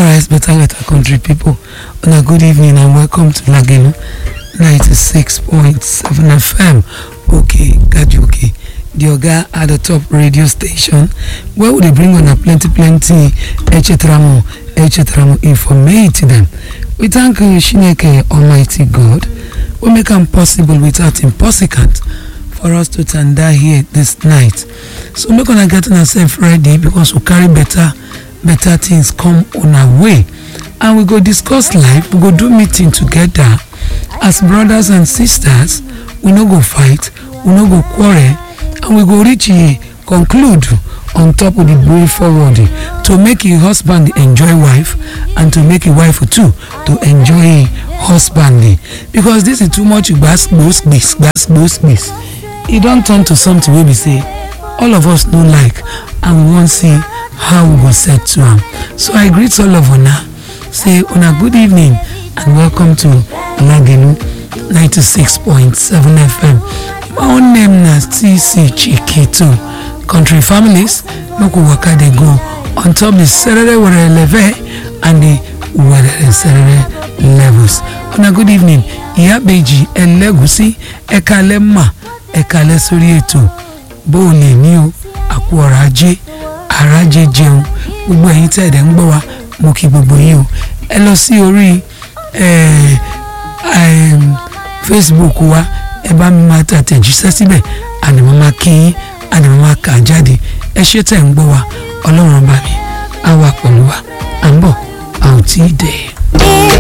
Alright, better letter country people. Una good evening and welcome to Lagelu 96.7 FM. Okay, Gajuke, the Oga at the top radio station where we dey bring una plenty plenty echetramo echetramo informate them. We thank you, Shineke Almighty God wey make am possible without impossible for us to tanda here this night. So make una get una sef ready because we carry better better things come on our way and we go discuss life we go do meeting together as brothers and sisters we no go fight we no go quarrel and we go reach a conclude on top of the way forward to make a husband enjoy wife and to make a wife too to enjoy husband because this is too much gbas gbos gbis gbas gbos gbis e don turn to something wey be say all of us no like and we wan see how we go set to am so i greet all of una say una good evening and welcome to lagelu 96.7 fm my own name na tc chiketo country families make we waka dey go on top the serere were leve and the were serere levels una good evening ìyábẹ̀jì ẹlẹ́gùsí ẹ̀ka lẹ́mà ẹ̀ka lẹ́ sórí ètò bó o lè ní o àpò ọ̀rọ̀ ajé àrájẹ jẹun gbogbo ẹ̀yin tẹ́ ẹ̀dẹ̀ ń gbọ́ wa mo kí gbogbo yín o ẹ lọ sí orí facebook wa ẹ bá mi máa tàtẹ̀jíṣẹ́ síbẹ̀ àdìmọ́ máa kí yín àdìmọ́ máa kà jáde ẹ ṣé tẹ̀ ń gbọ́ wa ọlọ́run ọba mi á wà pẹ̀lú wa à ń bọ̀ à ò tí ì dẹ̀.